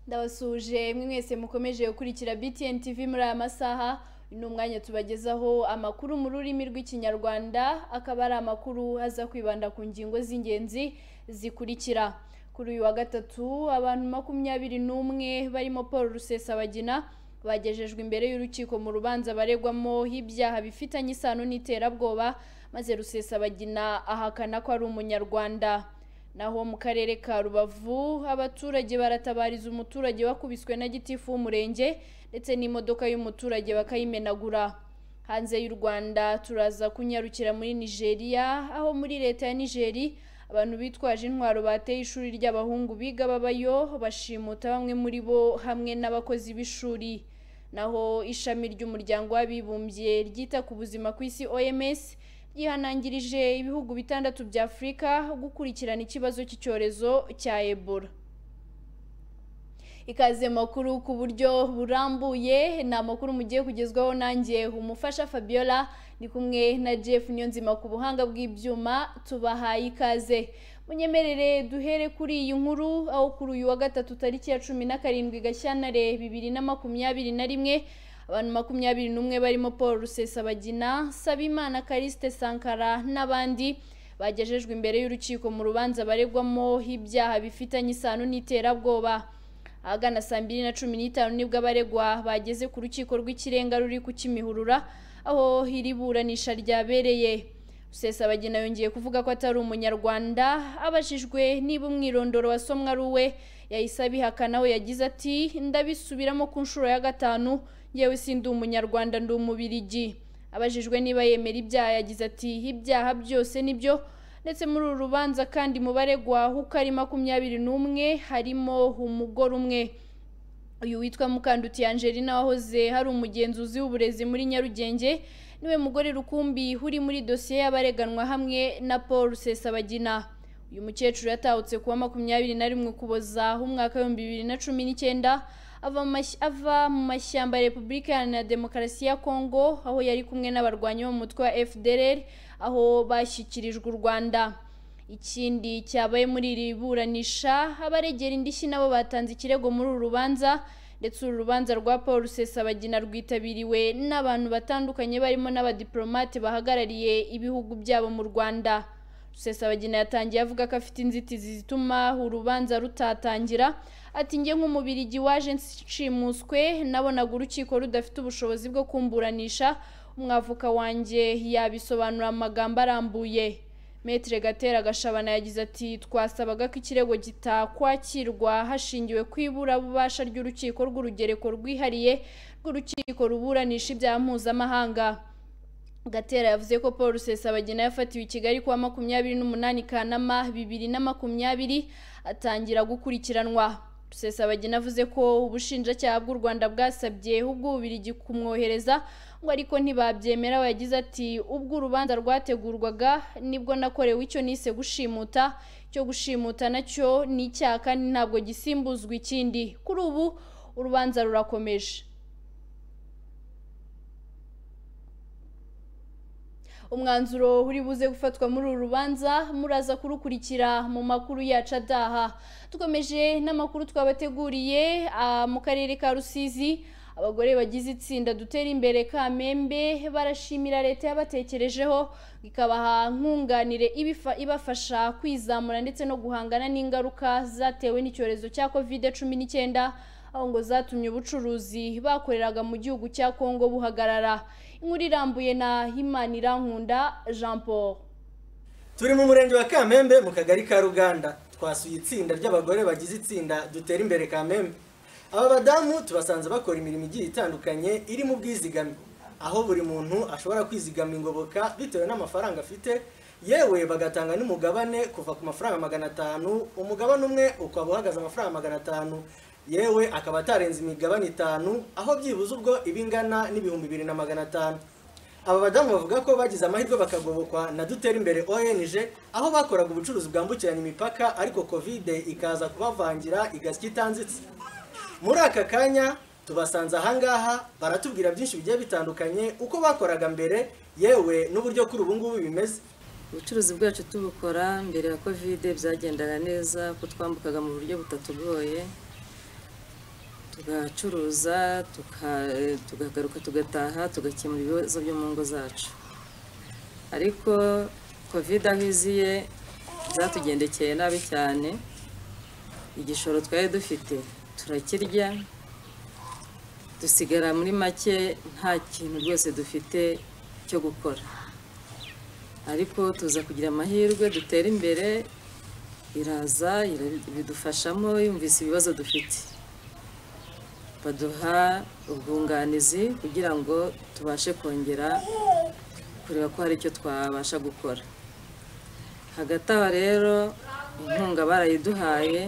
ndabasuje mwese mukomeje gukurikira BTN TV muri aya masaha ni umwanya tubagezaho amakuru mu rurimi rw'ikinyarwanda akaba ari amakuru aza kwibanda ku ngingo z'ingenzi zikurikira kuri uyu wa gatatu abantu makumyabiri n'umwe barimo paul rusesabagina bagejejwe imbere y'urukiko mu rubanza baregwamo ibyaha bifitanye isano n'iterabwoba maze rusesabagina ahakana ko ari umunyarwanda naho mu karere ka rubavu abaturage baratabariza umuturage wakubiswe na gitifu w'umurenge ndetse n'imodoka y'umuturage bakayimenagura hanze y'u rwanda turaza kunyarukira muri nigeria aho muri leta ya nigeri abantu bitwaje intwaro bateye ishuri ry'abahungu biga babayo bashimuta bamwe muri bo hamwe n'abakozi b'ishuri naho ishami ry'umuryango w'abibumbye ryita ku buzima ku isi oms yihanangirije ibihugu bitandatu bya afurika gukurikirana ikibazo cy'icyorezo cya ebola ikaze makuru ku buryo burambuye ni amakuru mugiye kugezwaho nanjye umufasha fabiola ni kumwe na jeff niyonzima ku buhanga bw'ibyuma tubahaye ikaze munyemerere duhere kuri iyi nkuru aho kuri uyu wa gatatu tariki ya cumi na karindwi gashyantare bibiri na makumyabiri na rimwe abantu makumyabiri n'umwe barimo paul rusesabagina sabimana kariste sankara n'abandi bagejejwe imbere y'urukiko mu rubanza baregwamo ibyaha bifitanye isano n'iterabwoba ahagana saa mbiri na cumi n'itanu nibwo abaregwa bageze ku rukiko rw'ikirenga ruri ku kimihurura aho iri buranisha ryabereye rusesabagina yongeye kuvuga ko atari umunyarwanda abajijwe niba umwirondoro wasomwa ari uwe yahise abihakana aho yagize ati ndabisubiramo ku nshuro ya gatanu yewe si ndi umunyarwanda ndi umubirigi abajijwe niba yemera ibyaha yagize ati ibyaha byose nibyo ndetse muri uru rubanza kandi mu baregwa uko ari makumyabiri n'umwe harimo umugore umwe uyu witwa mukanduti angelina wahoze hari umugenzuzi w'uburezi muri nyarugenge niwe mugore rukumbi uri muri dosiye y'abareganwa hamwe na paul rusesabagina uyu mukecuru yatahutse kuwa makumyabiri na rimwe ukuboza umwaka w'ibihumbi bibiri na cumi n'icyenda ava mu mashyamba ya repubulika iharanira demokarasi ya kongo aho yari kumwe n'abarwanyi bo mu mutwe wa fdr aho bashyikirijwe u rwanda ikindi cyabaye muri iri buranisha abaregera indishyi nabo batanze ikirego muri uru rubanza ndetse uru rubanza rwa paul rusesabagina rwitabiriwe n'abantu batandukanye barimo n'abadiplomate bahagarariye ibihugu byabo mu rwanda rusesabagina yatangiye avuga ko afite inzitizi zituma urubanza rutatangira ati njye nk'umubirigi waje nshimuswe nabonaga urukiko rudafite ubushobozi bwo kumburanisha umwavuka wanjye yabisobanura amagambo arambuye metere gatera gashabana yagize ati twasabaga ko ikirego gitakwakirwa hashingiwe ku iburabubasha ry'urukiko rw'urugereko rwihariye rw'urukiko ruburanisha ibyaha mpuzamahanga gatera yavuze ko paul rusesabagina yafatiwe i kigali kuwa makumyabiri n'umunani kanama bibiri na makumyabiri atangira gukurikiranwa rusesabagina avuze ko ubushinjacyaha bw'u rwanda bwasabye ubw'ububirigi kumwohereza ngo ariko ntibabyemera we yagize ati ubwo urubanza rwategurwaga nibwo nakorewe icyo nise gushimuta cyo gushimuta nacyo ni icyaha kandi ntabwo gisimbuzwa ikindi kuri ubu urubanza rurakomeje umwanzuro uri buze gufatwa muri uru rubanza muraza kurukurikira mu makuru yacu adaha dukomeje n'amakuru twabateguriye mu karere ka rusizi abagore bagize itsinda dutera imbere kamembe barashimira leta yabatekerejeho ikabaha nkunganire ibafasha kwizamura ndetse no guhangana n'ingaruka zatewe n'icyorezo cya kovide cumi n'icyenda aho ngo zatumye ubucuruzi bakoreraga mu gihugu cya kongo buhagarara inkuru irambuye na Imanirakunda jean paul turi mu murenge wa kamembe mu kagari ka ruganda twasuye itsinda ry'abagore bagize itsinda dutera imbere kamembe aba badamu tubasanze bakora imirimo igiye itandukanye iri mu bwizigame aho buri muntu ashobora kwizigama ingoboka bitewe n'amafaranga afite yewe bagatanga n'umugabane kuva ku mafaranga magana atanu umugabane umwe ukaba uhagaze amafaranga magana atanu yewe akaba atarenze imigabane itanu aho byibuze ubwo iba ingana n'ibihumbi bibiri na magana atanu aba badamu bavuga ko bagize amahirwe bakagobokwa na dutera imbere ONG aho bakoraga ubucuruzi bwambukiranya imipaka ariko kovide ikaza kubavangira igasya itanzitse muri aka kanya tubasanze ahangaha baratubwira byinshi bigiye bitandukanye uko bakoraga mbere yewe n'uburyo kuri ubu ngubu bimeze ubucuruzi bwacu tubukora mbere ya kovide byagendaga neza ko twambukaga mu buryo butatugoye tugacuruza tuka- eh, tukagaruka tugataha tugakemura ibibazo byo mu ngo zacu ariko kovide aho iziye zatugendekeye nabi cyane igishoro twari dufite turakirya dusigara muri make nta kintu rwose dufite cyo gukora ariko tuza kugira amahirwe dutera imbere iraza ira- bidufashamo yumvise ibibazo dufite baduha ubwunganizi kugira ngo tubashe kongera kureba ko hari icyo twabasha gukora hagati aho rero inkunga barayiduhaye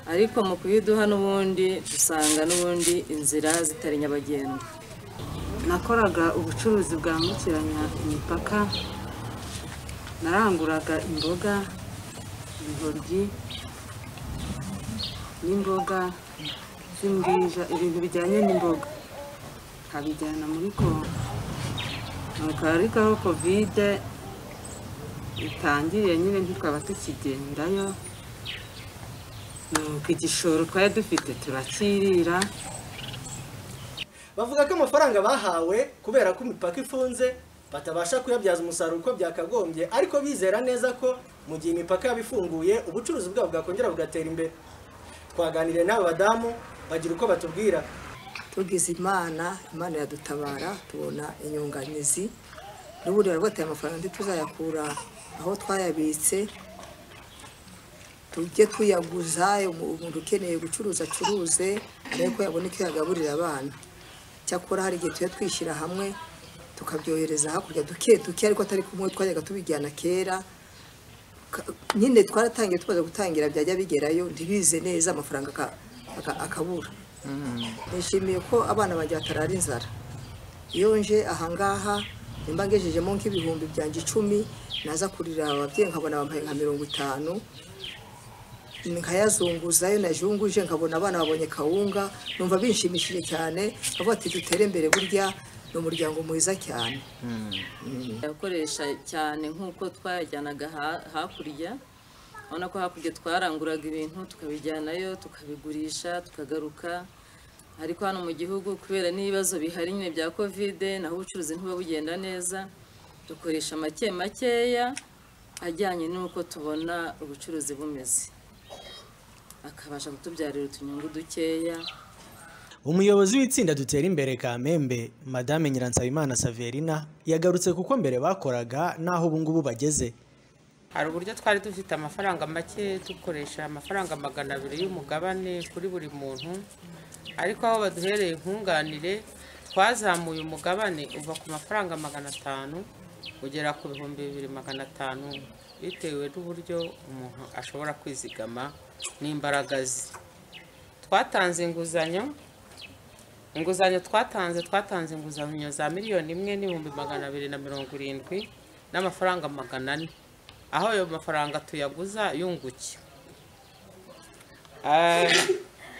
ariko mu kuyiduha n'ubundi dusanga n'ubundi inzira zitari nyabagendwa nakoraga ubucuruzi bwambukiranya imipaka naranguraga imboga intoryi n'imboga z'imbwija ibintu bijyanye n'imboga nkabijyana muri kongo nuko ariko aho kovide itangiriye nyine ntitwaba tukigendayo nuko igishoro twari dufite turakirira bavuga ko amafaranga bahawe kubera ko imipaka ifunze batabasha kuyabyaza umusaruro uko byakagombye ariko bizera neza ko mu gihe imipaka yaba ifunguye ubucuruzi bwabo bwakongera bugatera imbere twaganiriye n'aba badamu bagira uko batubwira tugize imana imana yadutabara tubona inyunganizi n'ubundi bari bateye amafaranga ntituzayakura aho twayabitse tujye tuyaguza umuntu ukeneye gucuruza acuruze ariko yabona icyo yagaburira abana cyakora hari igihe tujya twishyira hamwe tukabyohereza hakurya duke duke ariko atari kumwe twajyaga tubijyana kera Ka- nyine twaratangiye tumaze gutangira byajya bigerayo ntibize neza amafaranga aka- aka- akabura nishimiye ko abana banjye batarara inzara iyo nje ahangaha nimba ngejejemo nk'ibihumbi byanjye icumi naza kurira ababyeyi nkabona bambaye nka mirongo itanu nkayazunguzayo najunguje nkabona abana babonye kawunga numva bishimishije cyane bavuga ati dutere imbere burya ni umuryango mwiza cyane yakoresha cyane nk'uko twayajyanaga ha- hakurya urabona ko hakurya twaranguraga ibintu tukabijyanayo tukabigurisha tukagaruka ariko hano mu gihugu kubera n'ibibazo bihari nyine bya kovide naho ubucuruzi ntibuba bugenda neza dukoresha make makeya ajyanye n'uko tubona ubucuruzi bumeze akabasha kutubyarira utunyungu dukeya umuyobozi w'itsinda dutera imbere kamembe madame nyiransabimana saverina yagarutse kuko mbere bakoraga n'aho ubu ngubu bageze hari uburyo twari dufite amafaranga make dukoresha amafaranga magana abiri y'umugabane kuri buri muntu ariko aho baduhereye nkunganire twazamuye umugabane uva ku mafaranga magana atanu ugera ku bihumbi bibiri magana atanu bitewe n'uburyo umuntu ashobora kwizigama n'imbaraga ze twatanze inguzanyo inguzanyo twatanze twatanze inguzanyo za miliyoni imwe n'ibihumbi magana abiri na mirongo irindwi n'amafaranga magana ane aho ayo mafaranga tuyaguza yunguke Ah,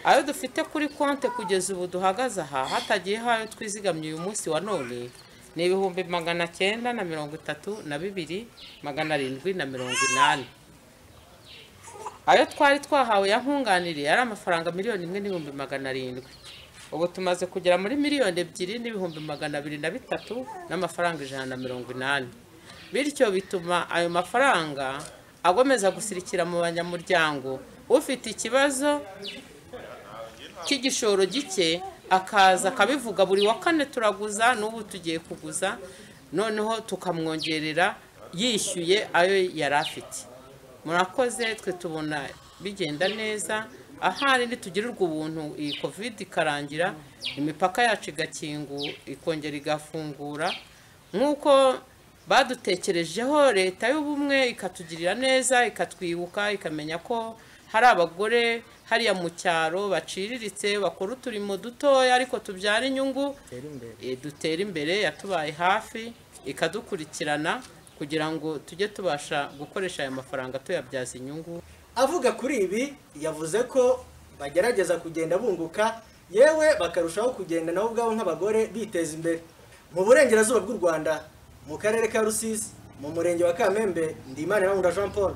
ayo dufite kuri konti kugeza ubu duhagaze aha hatagiyeho ayo twizigamye uyu munsi wa none ni ibihumbi magana cyenda na mirongo itatu na bibiri magana arindwi na mirongo inani ayo twari twahawe ya nkunganire yari amafaranga miliyoni imwe n'ibihumbi magana arindwi ubu tumaze kugera muri miliyoni ebyiri n'ibihumbi magana abiri na bitatu n'amafaranga ijana na mirongo inani bityo bituma ayo mafaranga agomeza gusirikira mu banyamuryango ufite ikibazo cy'igishoro gike akaza akabivuga buri wa kane turaguza n'ubu tugiye kuguza noneho tukamwongerera yishyuye ayo yari afite murakoze twe tubona bigenda neza ahari ntitugirirwa ubuntu iyi kovide ikarangira imipaka yacu igakingu ikongera igafungura nk'uko badutekerejeho leta y'ubumwe ikatugirira neza ikatwibuka ikamenya ko hari abagore hariya mu cyaro baciriritse bakora uturimo dutoya ariko tubyara inyungu Eh, dutera imbere yatubaye hafi ikadukurikirana kugira ngo tujye tubasha gukoresha aya mafaranga tuyabyaza inyungu avuga kuri ibi yavuze ko bagerageza kugenda bunguka yewe bakarushaho kugenda nabo ubwabo nk'abagore biteza imbere mu burengerazuba bw'u rwanda mu karere ka rusizi mu murenge wa kamembe ndimana na jean paul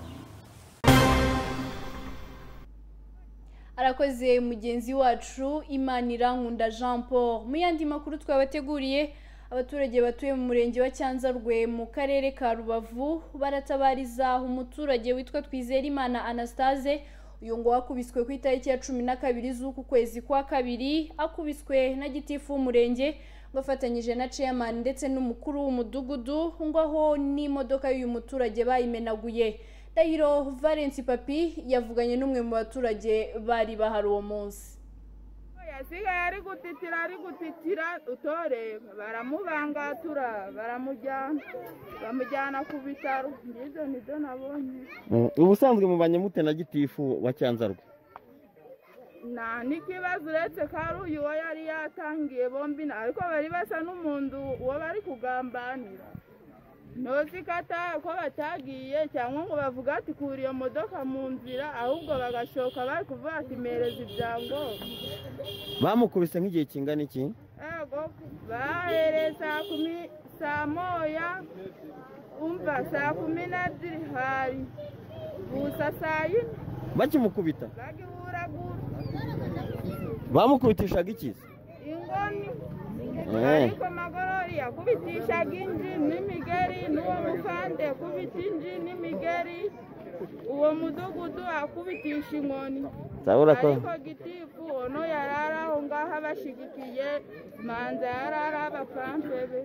arakoze mugenzi wacu Imanirankunda jean paul mu yandi makuru twabateguriye abaturage batuye mu murenge wa cyanzarwe mu karere ka rubavu baratabariza umuturage witwa twizerimana anastase uyu ngo wakubiswe ku itariki ya cumi na kabiri z'uku kwezi kwa kabiri akubiswe na gitifu w'umurenge bafatanyije na chairman ndetse n'umukuru w'umudugudu ngo aho n'imodoka y'uyu muturage bayimenaguye dahiro valence papi yavuganye n'umwe mu baturage bari bahari uwo munsi yasigaye ari gutitira ari gutitira utore baramubangatura baramujyana bamujyana ku bitaro ngibyo nibyo nabonye ubusanzwe mubanye mute na gitifu wa cyanzarwe nta n'ikibazo uretse ko ari uyu uwo yari yatangiye bombi nta- ariko bari basa n'umuntu uwo bari kugambanira ntuzi ko ata- ko batagiye cyangwa ngo bavuga ati kura iyo modoka mu nzira ahubwo bagashoka bari kuvuga ati mereza ibyangombwa bamukubise nk'igihe kingana iki Ego, bahereye saa kumi saa moya umva saa kumi n'ebyiri hari gusa saa yine bakimukubita bagihuragura bamukubitishaga iki ingoni Eh. ariko magorori yakubitishaga inji n'imigeri n'uwo mukande kubita inji n'imigeri uwo mudugudu akubitisha inkoni Zabura ko ariko gitifu ono yari ari aho ngaho abashigikiye manza yari ari abapampe be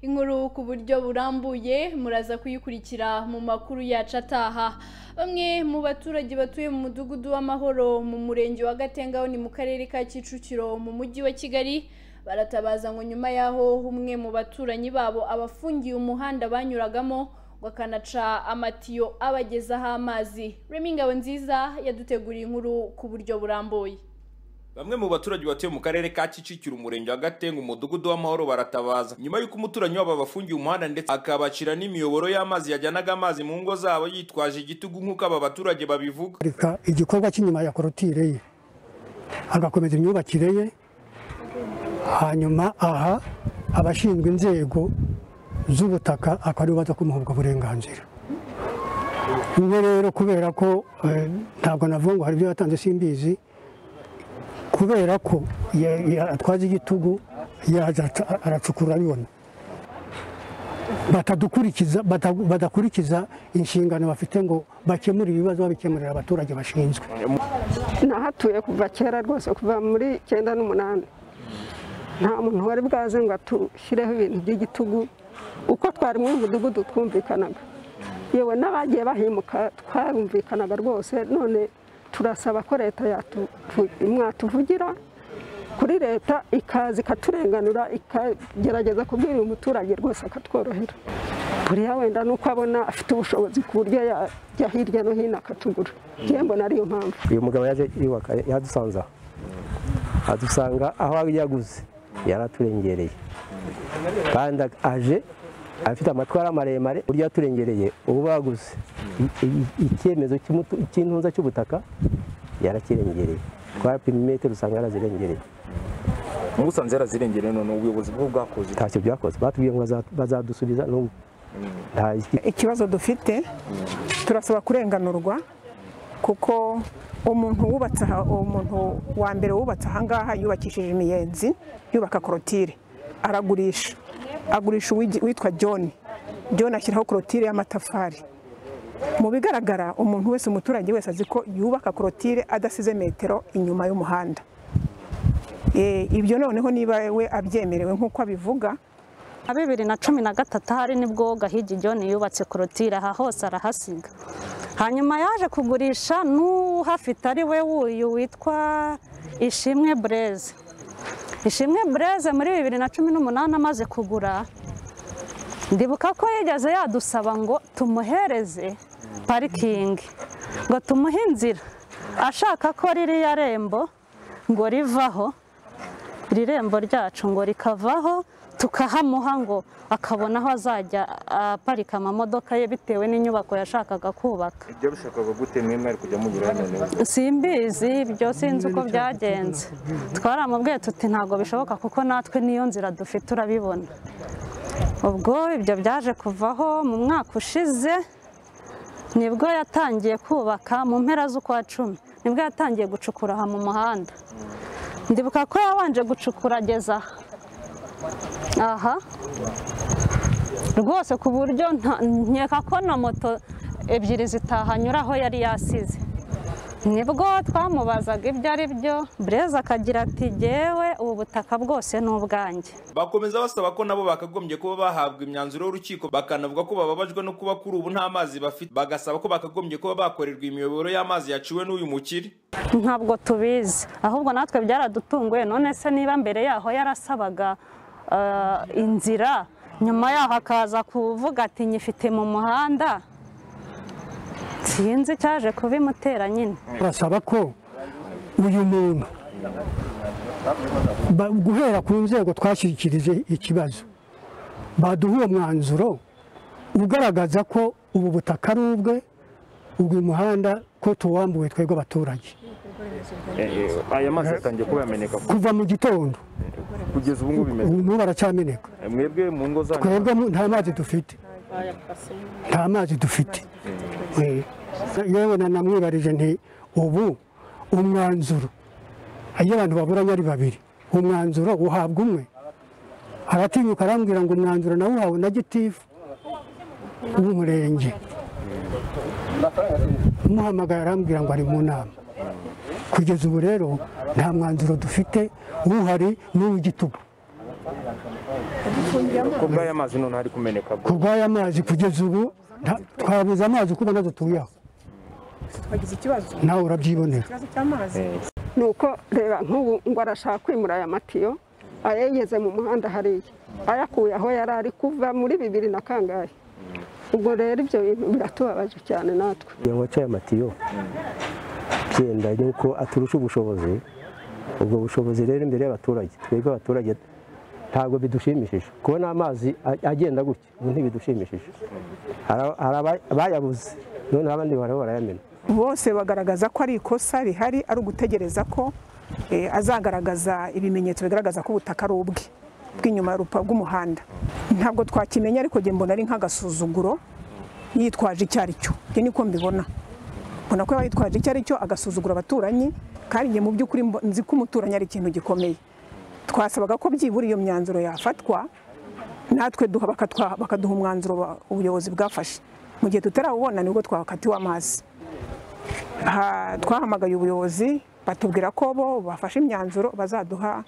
inkuru ku buryo burambuye muraza kuyikurikira mu makuru yacu ataha bamwe mu baturage batuye mu mudugudu w'amahoro mu murenge wa gatengaho ni mu karere ka kicukiro mu mujyi wa kigali baratabaza ngo nyuma y'aho umwe mu baturanyi babo abafungiye umuhanda banyuragamo ngo akanaca amatiyo abagezaho amazi remi ngabo nziza yaduteguriye inkuru ku buryo burambuye Bamwe mu baturage batuye mu karere ka Kicukiro umurenge wa Gatenga umudugudu w'amahoro baratabaza nyuma y'uko umuturanyi wabo bafungiye umuhanda ndetse akabacira n'imiyoboro y'amazi yajyanaga amazi mu ngo zabo yitwaje igitugu nk'uko aba baturage babivuga reka igikorwa cy'inyuma ya korotire ye agakomeza imyubakire ye hanyuma aha abashinzwe inzego z'ubutaka akaba aribo baza kumuha ubwo burenganzira bimwe rero kubera ko eh, ntabwo navuga ngo hari ibyo yatanze simbizi kubera ko ya- ya- atwaza igitugu yaza aca- aracukura abibona batadukurikiza bata- badakurikiza inshingano bafite ngo bakemure ibibazo babikemurira abaturage bashinzwe nahatuye kuva kera rwose kuva muri icyenda n'umunani nta muntu wari bwaze ngo atushyireho ibintu by'igitugu uko twari muri uyu mudugudu twumvikanaga yewe n'abagiye bahimuka twarumvikanaga rwose none turasaba ko leta yatu- mwatuvugira kuri leta ikaza ikaturenganura ikagerageza kubwira uyu muturage rwose akatworohera buriya wenda ni uko abona afite ubushobozi ku buryo yajya hirya no hino akatugura njyewe mbona ariyo mpamvu uyu mugabo yaje yubaka yadusanze aho adusanga aho yaguze yaraturengereye kandi aje afite amatwara maremare uburyo yaturengereye ubu baguze I- i- icyemezo cy'umutu- cy'intuza cy'ubutaka yarakirengereye twapima imetero usanga yarazirengereye musanze yarazirengereye none ubuyobozi bwo bwakoze ntacyo byakoze batubwiye ngo baza- bazadusubiza n'ubu nta ikibazo dufite turasaba kurenganurwa kuko umuntu wubatse aha umuntu wa mbere wubatse aha ngaha yubakishije imiyenzi yubaka korotire aragurisha agurisha uwigi- witwa john john ashyiraho korotire y'amatafari mu bigaragara umuntu wese umuturage wese azi ko yubaka korotire adasize metero inyuma y'umuhanda Eh, ibyo noneho niba we abyemerewe nk'uko abivuga na bibiri na cumi na gatatu hari nibwo gahigi john yubatse korotire aha hose arahasiga hanyuma yaje kugurisha n'uhafite ari we wuyu witwa ishimwe bureze ishimwe bureze muri bibiri na cumi n'umunani amaze kugura ndibuka ko yigeze yadusaba ngo tumuhereze parikingi ngo tumuhe inzira ashaka ko ririya rembo ngo rivaho irembo ryacu ngo rikavaho tukahamuha ngo akabona aho azajya aparika amamodoka ye bitewe n'inyubako yashakaga kubaka ibyo bishakaga gute mwemwe ari kujya munyura none simbizi ibyo sinzi uko byagenze twaramubwiye tuti ntabwo bishoboka kuko natwe n'iyo nzira dufite urabibona ubwo ibyo byaje kuvaho mu mwaka ushize nibwo yatangiye kubaka mu mpera z'ukwa cumi nibwo yatangiye gucukura aha mu muhanda ndibuka ko yabanje gucukura ageza aha aha rwose ku buryo nta- nkeka ko na moto ebyiri zitahanyura aho yari yasize nibwo twamubazaga ibyo ari byo bureze akagira ati jyewe ubu butaka bwose ni ubwanjye bakomeza basaba ko nabo bakagombye kuba bahabwa imyanzuro y'urukiko bakanavuga ko bababajwe no kuba kuri ubu nta mazi bafite bagasaba ko bakagombye kuba bakorerwa imiyoboro y'amazi yaciwe n'uyu mukire ntabwo tubizi ahubwo natwe byaradutunguye none se niba mbere yaho yarasabaga eh, inzira nyuma yaho akaza kuvuga ati nyifite mu muhanda sinzi cyaje kubimutera nyine barasaba ko uyu muntu ba- guhera ku nzego twashyikirije ikibazo baduha uwo mwanzuro ugaragaza ko ubu butaka ari ubwe ubwo uyu muhanda ko tuwambuwe twebwe abaturage aya mazi yatangiye kuba yameneka kuva mu gitondo kugeza ubu ngubu bimeze ubu n'ubu baracameneka mwebwe mu ngo zanyu twebwe mu- nta mazi dufite nta mazi dufite Eh, yewe na namwibarije nti ubu umwanzuro iyo abantu baburanye ari babiri umwanzuro uhabwa umwe aratinyuka arambwira ngo umwanzuro nawuhawe na gitifu w'umurenge umuhamagara arambwira ngo ari mu nama kugeza ubu rero nta mwanzuro dufite uhari n'uw'igitugu kubwa aya mazi none ari kumeneka ku bw'aya mazi kugeza ubu nta- twabuze amazi uko ubona dutuye aho twagize ikibazo nawe urabyibonera ikibazo cy'amazi ni uko reba nk'ubu ngo arashaka kwimura aya matiyo ayegeze mu muhanda hariya ayakuye aho yari ari kuva muri bibiri na kangahe ubwo rero ibyo bintu biratubabaje cyane natwe ngo aca aya matiyo byenda yuko aturusha ubushobozi ubwo bushobozi rero imbere y'abaturage twebwe abaturage ntabwo bidushimishije kubona amazi a- agenda gutya ubu ntibidushimishije Hari- hari aba- bayabuze none abandi baraba barayamena bose bagaragaza ko ari ikosa rihari ari ugutegereza ko eh, azagaragaza ibimenyetso bigaragaza ko ubutaka ari ubwe bw'inyuma y'urupa rw'umuhanda ntabwo twakimenya ariko njye mbona ari nk'agasuzuguro yitwaje icyo ari cyo njye niko mbibona mbona ko yaba yitwaje icyo ari cyo agasuzugura abaturanyi kandi njye mu by'ukuri mbo- nzi ko umuturanyi ari ikintu gikomeye twasabaga ko byibura iyo myanzuro yafatwa natwe duha bakatwa- bakaduha umwanzuro wa- ubuyobozi bwafashe mu gihe tutarawubona nibwo twakatiwe amazi Aha, twahamagaye ubuyobozi batubwira ko bo bafashe imyanzuro bazaduha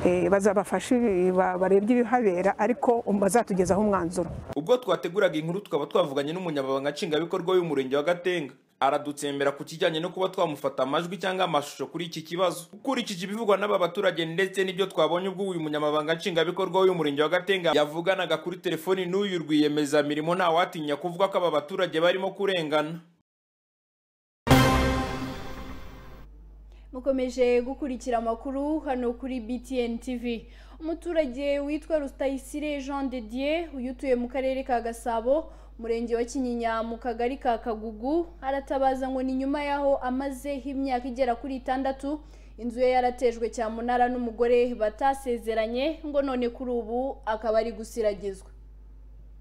eh, bazabafashe ba- barebye ibihabera ariko um- bazatugezaho umwanzuro ubwo twateguraga inkuru tukaba twavuganye n'umunyamabanga nshingwabikorwa w'umurenge wa gatenga aradutsembera ku kijyanye no kuba twamufata amajwi cyangwa amashusho kuri iki kibazo ukurikije ibivugwa n'aba baturage ndetse n'ibyo twabonye ubwo uyu munyamabanga nshingwabikorwa w'umurenge wa gatenga yavuganaga kuri telefoni n'uyu rwiyemezamirimo ntawatinya kuvuga ko aba baturage barimo kurengana mukomeje gukurikira amakuru hano kuri BTN TV umuturage witwa Rutayisire Jean de Dieu uyu utuye mu karere ka Gasabo murenge wa Kinyinya mu kagari ka Kagugu aratabaza ngo ni nyuma yaho amazeho imyaka igera kuri itandatu inzu ye yaratejwe cyamunara n'umugore batasezeranye ngo none kuri ubu akaba ari gusiragizwa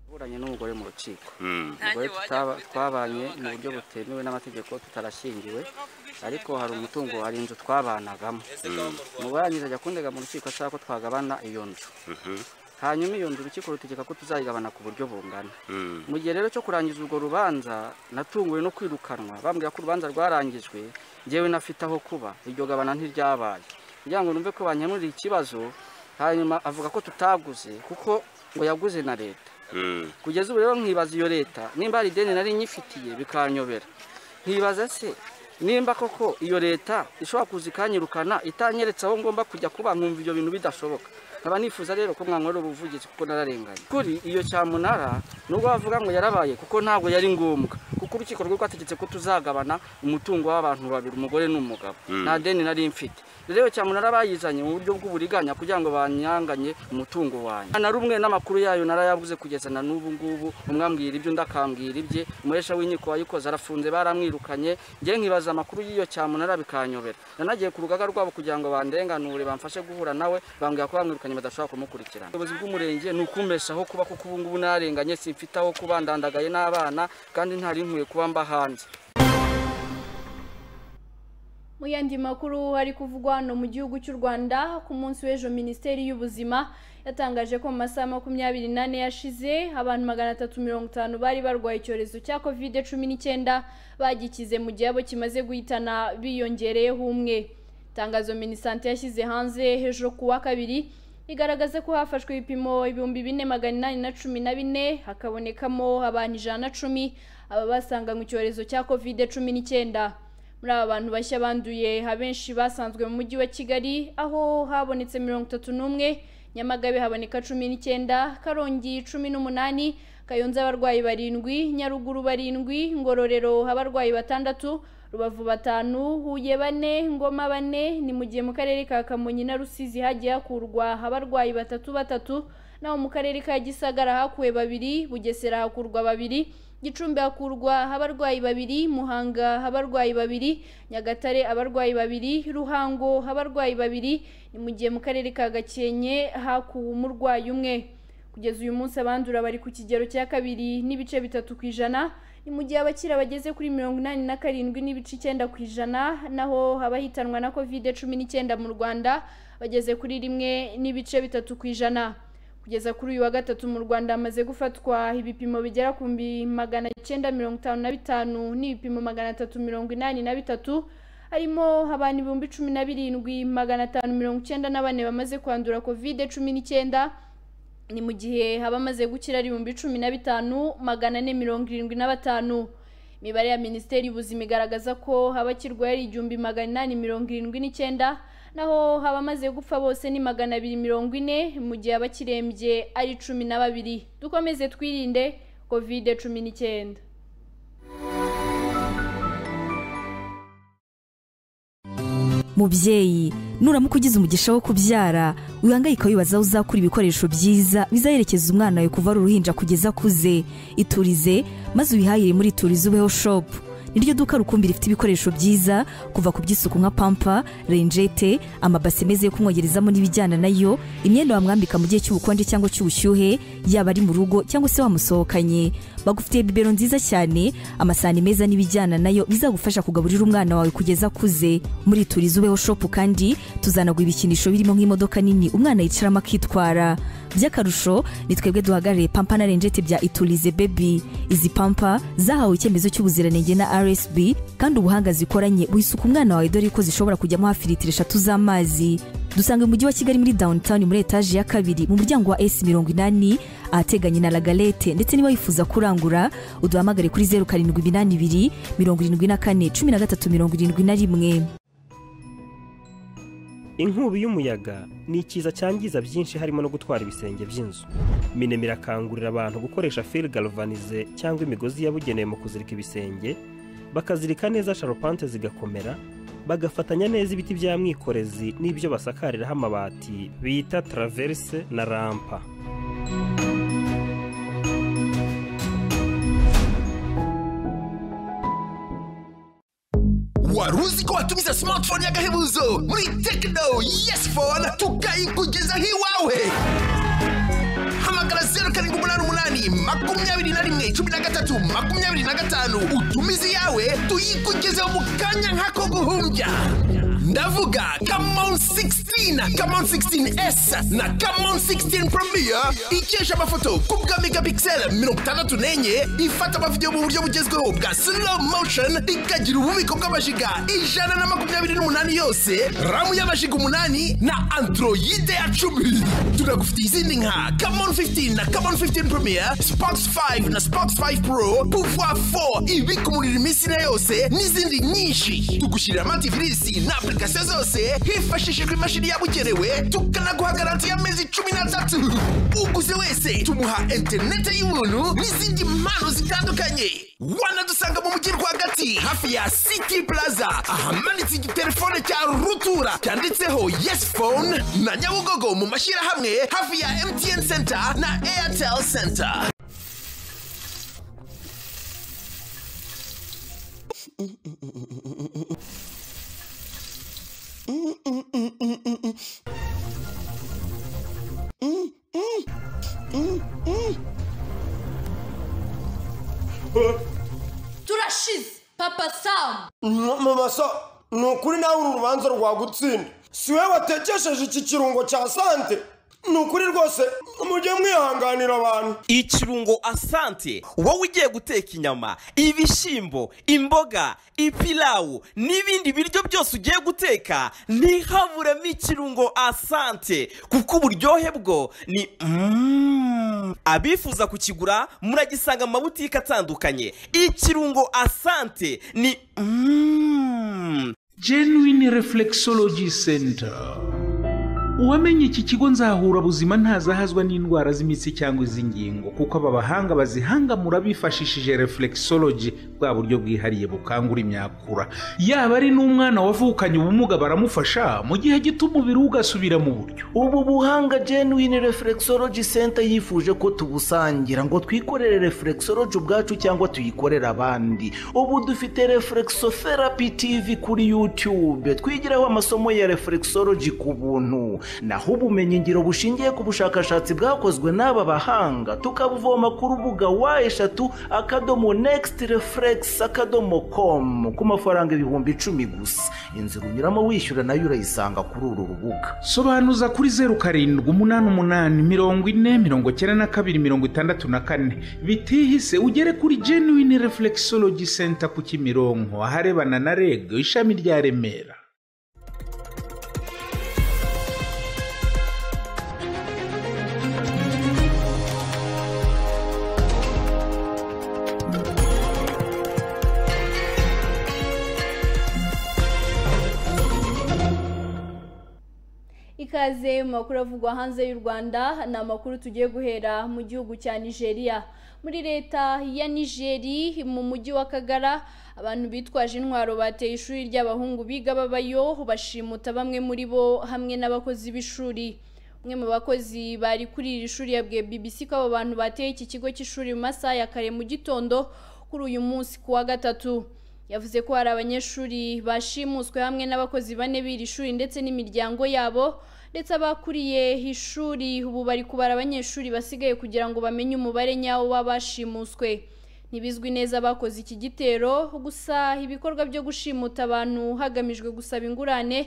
buranye n'umugore mu rukiko umugore tutaba- twabanye mu buryo butemewe n'amategeko tutarashyingiwe ariko hari umutungo hari inzu twabanagamo umugore arangiza ajya kundega mu rukiko ashaka ko twagabana iyo nzu hanyuma iyo nzu urukiko rutegeka ko tuzayigabana ku buryo bungana mu gihe rero cyo kurangiza urwo rubanza natunguwe no kwirukanwa bambwira ko urubanza rwarangijwe njyewe nafite aho kuba iryo gabana ntiryabaye kugira ngo numve ko bankemurira ikibazo hanyuma avuga ko tutaguze kuko ngo yaguze na leta kugeza ubu rero nkibaza iyo leta nimba hari ideni nari nyifitiye bikanyobera nkibaza se nimba koko iyo leta ishobora kuza ikanyirukana itanyeretse aho ngomba kujya kuba nkumva ibyo bintu bidashoboka nkaba nifuza rero ko mwankorera ubuvugizi kuko nararenganye kuri iyo cyamunara nubwo bavuga ngo yarabaye kuko ntabwo yari ngombwa kuko urukiko rwari rwategetse ko tuzagabana umutungo w'abantu babiri umugore n'umugabo Mm. nta deni nari mfite rero iyo cyamunara bayizanye mu buryo bw'uburiganya kugira ngo banyanganye umutungo wanjye na rumwe n'amakuru yayo narayabuze kugeza na n'ubu ngubu umwe ambwira ibyo undi akambwira ibye umuresha w'inkiko wayikoze arafunze baramwirukanye njye nkibaza amakuru y'iyo cyamunara bikanyobera nanagiye ku rugaga rwabo kugira ngo bandenganure bamfashe guhura nawe bambwira ko bamwirukanye badashobora kumukurikirana ubuyobozi bw'umurenge ni ukumbeshaho kuba kuko ubu ngubu narenganye simfite aho kuba ndandagaye n'abana kandi ntari nkwiye nakwiye kuba mba hanze mu yandi makuru hari kuvugwa hano mu gihugu cy'u rwanda ku munsi w'ejo minisiteri y'ubuzima yatangaje ko mu masaha makumyabiri n'ane yashize abantu magana atatu mirongo itanu bari barwaye icyorezo cya kovide cumi n'icyenda bagikize mu gihe abo kimaze guhitana biyongereyeho umwe itangazo minisante yashyize hanze hejuru ku wa kabiri igaragaza ko hafashwe ibipimo ibihumbi bine magana inani na cumi na bine hakabonekamo abantu ijana na cumi aba basanganywe icyorezo cya kovide cumi n'icyenda muri aba bantu bashya banduye abenshi basanzwe mu mujyi wa kigali aho habonetse mirongo itatu n'umwe nyamagabe haboneka cumi n'icyenda karongi cumi n'umunani kayonza abarwayi barindwi nyaruguru barindwi ngororero abarwayi batandatu rubavu batanu huye bane ngoma bane ni mu gihe mu karere ka kamonyi na rusizi hagiye hakurwa abarwayi batatu batatu naho mu karere ka gisagara hakuwe babiri bugesera hakurwa babiri gicumbi hakurwa abarwayi babiri muhanga abarwayi babiri nyagatare abarwayi babiri ruhango abarwayi babiri ni mu gihe mu karere ka gakenke hakuwe umurwayi umwe kugeza uyu munsi abandura bari ku kigero cya kabiri n'ibice bitatu ku ijana ni mu gihe abakira bageze kuri mirongo inani na karindwi n'ibice icyenda ku ijana naho abahitanwa na kovide cumi n'icyenda mu rwanda bageze kuri rimwe n'ibice bitatu ku ijana kugeza kuri uyu wa gatatu mu rwanda hamaze gufatwa ibipimo bigera ku magana cyenda mirongo itanu na bitanu n'ibipimo magana atatu mirongo inani na bitatu harimo abantu ibihumbi cumi na birindwi magana atanu mirongo icyenda na bane bamaze kwandura kovide cumi n'icyenda ni mu gihe abamaze gukira ari ibihumbi cumi na bitanu magana ane mirongo irindwi na batanu imibare ya minisiteri y'ubuzima igaragaza ko abakirwaye ari igihumbi magana inani mirongo irindwi n'icyenda naho abamaze gupfa bose ni magana abiri mirongo ine mu gihe abakirembye ari cumi na babiri dukomeze twirinde kovide cumi n'icyenda mubyeyi nuramuka ugize umugisha wo kubyara wihangayika wibaza aho uzakura ibikoresho byiza bizaherekeza umwana wawe kuva ari uruhinja kugeza akuze iturize maze uyihahire muri iturize ubeho shopu niryo duka rukumbi rifite ibikoresho byiza kuva ku by'isuku nka pampa renjete amabase meza yo kumwogerezamo n'ibijyana nayo imyenda wamwambika mu gihe cy'ubukonje cyangwa cy'ubushyuhe yaba ari mu rugo cyangwa se wamusohokanye bagufitiye bibero nziza cyane amasahani meza n'ibijyana nayo bizagufasha kugaburira umwana wawe kugeza akuze muri turize ubeho shopu kandi tuzanagura ibikinisho birimo nk'imodoka nini umwana yicaramo akitwara by'akarusho ni twebwe duhagarariye pampa na renjete bya iturize bebi izi pampa zahawe icyemezo cy'ubuziranenge na rsb kandi ubuhanga zikoranye wisuka umwana wawe dore ko zishobora kujyamo hafi litiro eshatu z'amazi dusanga mu mujyi wa kigali muri downtown muri etaje ya kabiri mu muryango wa s mirongo inani ahateganye na lagalete ndetse niba wifuza kurangura uduhamagare kuri zeru karindwi iminani ibiri mirongo irindwi na kane cumi na gatatu mirongo irindwi na rimwe inkubi y'umuyaga ni ikiza cyangiza byinshi harimo no gutwara ibisenge by'inzu minema irakangurira abantu gukoresha fil galvanize cyangwa imigozi yabugenewe mu kuzirika ibisenge bakazirika neza sharupante zigakomera bagafatanya neza ibiti bya mwikorezi n'ibyo basakariraho amabati bita taraverse na rampa wari uzi ko watumiza smartphone y'agahebuzo muri tekino yesi fone tukayikugezaho iwawe hamagara zeru karindwi umunani umunani makumyabiri na rimwe cumi na gatatu makumyabiri na gatanu utumize iyawe tuyikugezeho mu kanya nk'ako guhumbya ndavuga kamon 16 kamon 16s na kamon 16 premier ikesha amafoto ku bwa megapixel mirongo itandatu n'enye ifata amavidewo mu buryo bugezweho bwa slow motion ikagira ububiko bw'amajiga ijana na makumyabiri n'umunani yose ramu y'amajiga umunani na androide ya cumi tunagufitiye izindi nka kamon 15 na kamon 15 premier spox 5 na spox 5 pro pouvoir 4 ibika umuriro iminsi na yose n'izindi nyinshi tugushyirira antivirisi na application zose hifashishijwe imashini yabugenewe tukanaguha garanti y'amezi cumi n'atatu uguze wese tumuha interinete y'ubuntu n'izindi mpano zitandukanye wanadusanga mu mujyi rwagati hafi ya city plaza ahamanitse igitelefone cya rutura cyanditseho yes phone na nyabugogo mu mashyirahamwe hafi ya mtn center na airtel center mu maso ni ukuri nawe uru rubanza rwagutsinda si wowe watekesheje iki kirungo cya sante ni ukuri rwose mujye mwihanganira abantu ikirungo asante wowe ugiye guteka inyama ibishyimbo imboga ipilawu n'ibindi biryo byose ugiye guteka ntihaburemo ikirungo asante kuko uburyohe bwo ni Mm. abifuza kukigura muragisanga mu mabutike atandukanye ikirungo asante ni Mm. genuine reflexology center uwamenye iki kigo nzaburabuzima ntazahazwa n'indwara z'imitsi cyangwa iz'ingingo kuko aba bahanga bazihangamura bifashishije reflexology bwa buryo bwihariye bukangura imyakura yaba ari n'umwana wavukanye ubumuga baramufasha mu gihe gito umubiri we ugasubira mu buryo ubu buhanga genuine reflexology center yifuje ko tubusangira ngo twikorere reflexology ubwacu cyangwa tuyikorere abandi ubu dufite reflexotherapy tv kuri youtube twigiraho amasomo ya reflexology ku buntu naho ubumenyingiro bushingiye ku bushakashatsi bwakozwe n'aba bahanga tukabuvoma ku rubuga wa eshatu akadomo next reflex akadomo com ku mafaranga ibihumbi icumi gusa inzira unyuramo wishyura nayo urayisanga kuri uru rubuga sobanuza kuri zeru karindwi umunani umunani mirongo ine mirongo cyenda na kabiri mirongo itandatu na kane bitihise ugere kuri genuine reflexology center ku kimironko aharebana na reg ishami rya remera ikaze mu makuru avugwa hanze y'u rwanda ni amakuru tugiye guhera mu gihugu cya nigeria muri leta ya nigeri mu mujyi wa kagara abantu bitwaje intwaro bateye ishuri ry'abahungu biga babayo bashimuta bamwe muri bo hamwe n'abakozi b'ishuri umwe mu bakozi bari kuri iri shuri yabwiye bbc ko abo bantu bateye iki kigo cy'ishuri mu masaha ya kare mu gitondo kuri uyu munsi ku wa gatatu yavuze ko hari abanyeshuri bashimuswe hamwe n'abakozi bane b'iri shuri ndetse n'imiryango yabo ndetse abakuriye ishuri ubu bari kubara abanyeshuri basigaye kugira ngo bamenye umubare nyawo w'abashimuswe ntibizwi neza abakoze iki gitero gusa ibikorwa byo gushimuta abantu hagamijwe gusaba ingurane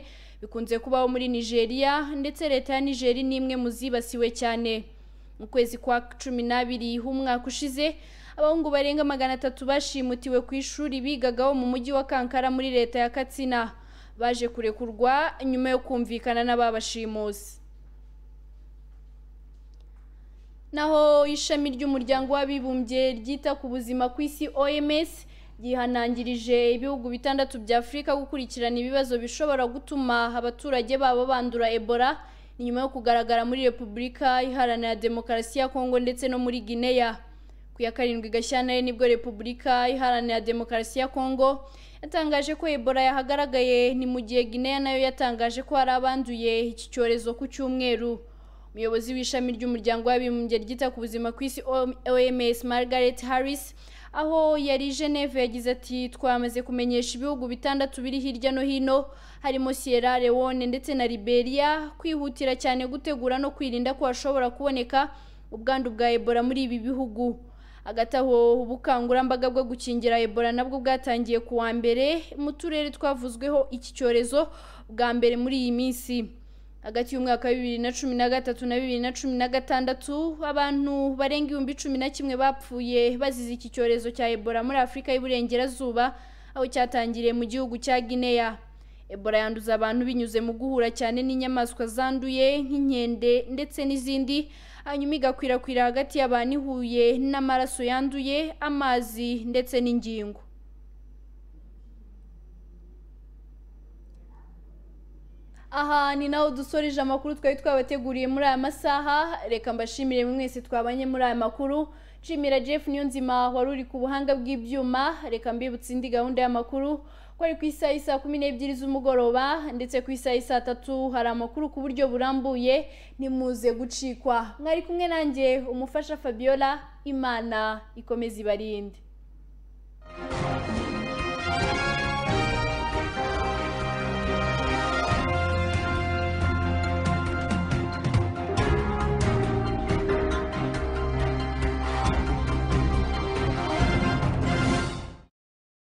bikunze kubaho muri nigeria ndetse leta ya nigeri ni imwe mu zibasiwe cyane mu kwezi kwa cumi n'abiri h'umwaka ushize abahungu barenga magana atatu bashimutiwe ku ishuri bigagaho mu mujyi wa kankara muri leta ya katsina baje kurekurwa nyuma yo kumvikana n'ababashimuzi naho ishami ry'umuryango w'abibumbye ryita ku buzima ku isi oms ryihanangirije ibihugu bitandatu bya afurika gukurikirana ibibazo bishobora gutuma abaturage babo bandura ebola ni nyuma yo kugaragara muri repubulika iharanira demokarasi ya kongo ndetse no muri gineya ku ya karindwi gashyantare nibwo repubulika iharanira demokarasi ya kongo yatangaje ko ebola yahagaragaye ni mu gihe gineya nayo yatangaje ko hari abanduye iki cyorezo ku cyumweru umuyobozi w'ishami ry'umuryango w'abibumbye ryita ku buzima ku isi oms margaret harris aho yari geneve yagize ati twamaze kumenyesha ibihugu bitandatu biri hirya no hino harimo sierra leone ndetse na liberia kwihutira cyane gutegura no kwirinda ko hashobora kuboneka ubwandu bwa ebola muri ibi bihugu hagati aho ubukangurambaga bwo gukingira ebola nabwo bwatangiye ku wa mbere mu turere twavuzweho iki cyorezo bwa mbere muri iyi minsi hagati y'umwaka wa bibiri na cumi na gatatu na bibiri na cumi na gatandatu abantu barenga ibihumbi cumi na kimwe bapfuye bazize iki cyorezo cya ebola muri afurika y'uburengerazuba aho cyatangiriye mu gihugu cya gineya ebola yanduza abantu binyuze mu guhura cyane n'inyamaswa zanduye nk'inkende ndetse n'izindi hanyuma igakwirakwira hagati y'abantu ihuye n'amaraso yanduye amazi ndetse n'ingingo aha ni naho dusoreje amakuru twari twabateguriye muri aya masaha reka mbashimire mwese twabanye muri aya makuru nshimira jeff niyonzima wari uri ku buhanga bw'ibyuma reka mbibutse indi gahunda y'amakuru ko ari ku isaha y'i saa kumi n'ebyiri z'umugoroba ndetse ku isaha y'i saa tatu hari amakuru ku buryo burambuye ntimuze gucikwa mwari kumwe nanjye umufasha fabiola imana ikomeze ibarinde